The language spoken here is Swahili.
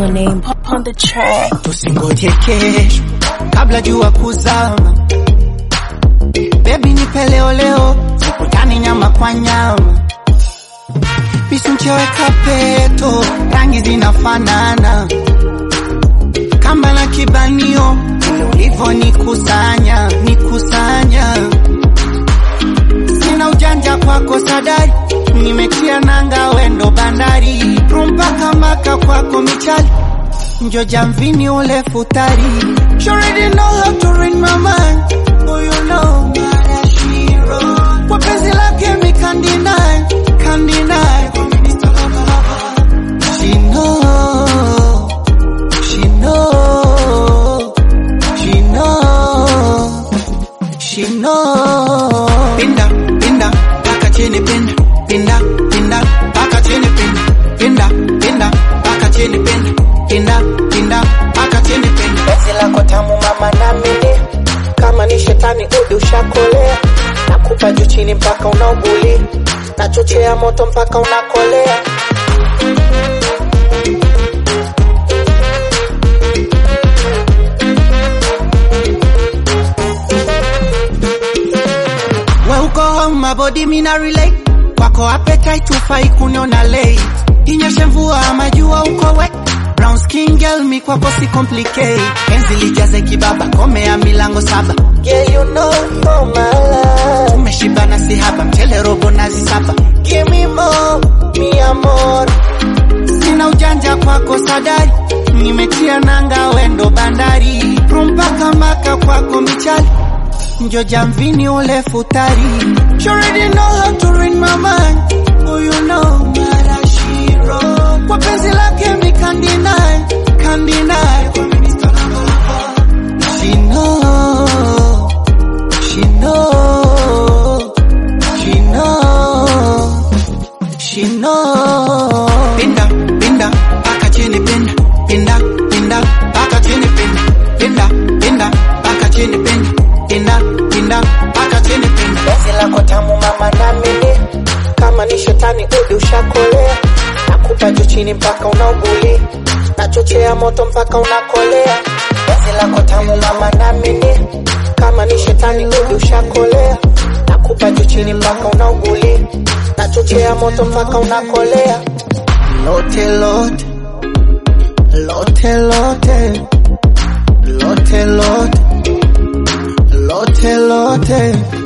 your name on the track. tusingoje kesho kabla jua kuzama. Baby nipe leo leo, tukutane nyama kwa nyama. Bisu mcheweka peto, rangi zinafanana kamba na kibanio, vile ulivyo nikusanya nikusanya. Sina ujanja kwako sadari, nimetia nanga wendo bandari, rumpaka maka kwako michali njo jamvini ule futari She already know how to read my mind Oh you know Marashiro Kwa penzi lake mi can't deny Can't deny She know She know She know She know Pinda, pinda, paka chini pinda Pinda, pinda, paka chini pinda Pinda, pinda, paka chini pinda Pinda, pinda, paka chini pinda penzi lako tamu mama namini kama ni shetani udi ushakolea nakupa juu chini mpaka unauguli nachochea moto mpaka unakolea We uko home my body mina relate Kwako appetite ufai kuniona late Inyeshe mvua ama jua uko wet Brown skin girl mi kwako si complicate Penzi lijaze kibaba komea milango saba yeah you know you're my love Tumeshibana si haba mchele robo nazi saba give me more mi amor Sina ujanja kwako sadari Nimetia nanga wendo bandari Rumpaka maka kwako michali Njo jamvini ule futari She already know how to read my mind Oh you know Marashiro Kwa penzi lake mi can't deny Can't deny She know She know She know She know Pinda, pinda, paka chini pinda Pinda, pinda, paka chini pinda Pinda, pinda, paka chini pinda Pinda, pinda, paka chini pinda penzi lako tamu mama namini kama ni shetani udi ushakolea nakupa juu chini mpaka unauguli nachochea moto mpaka unakolea penzi lako tamu mama namini kama ni shetani udi ushakolea nakupa juu chini mpaka unauguli nachochea moto mpaka unakolea Lote, lote Lote, lote Lote, lote Lote, lote